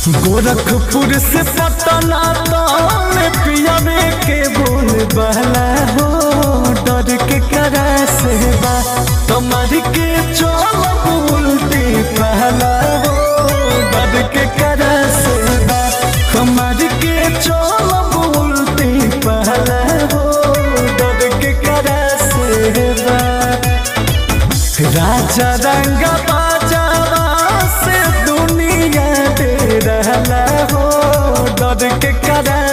गोरखपुर से पटना तौले पियावे के बोल बहला हो डर के करा से बा कमर के चोल उल्टी पहला हो डर के करा से बा कमर के चोल उल्टी पहला हो डर के करा से बा राजा रंग बाजावा से दुनिया दे रहला हो डर के करा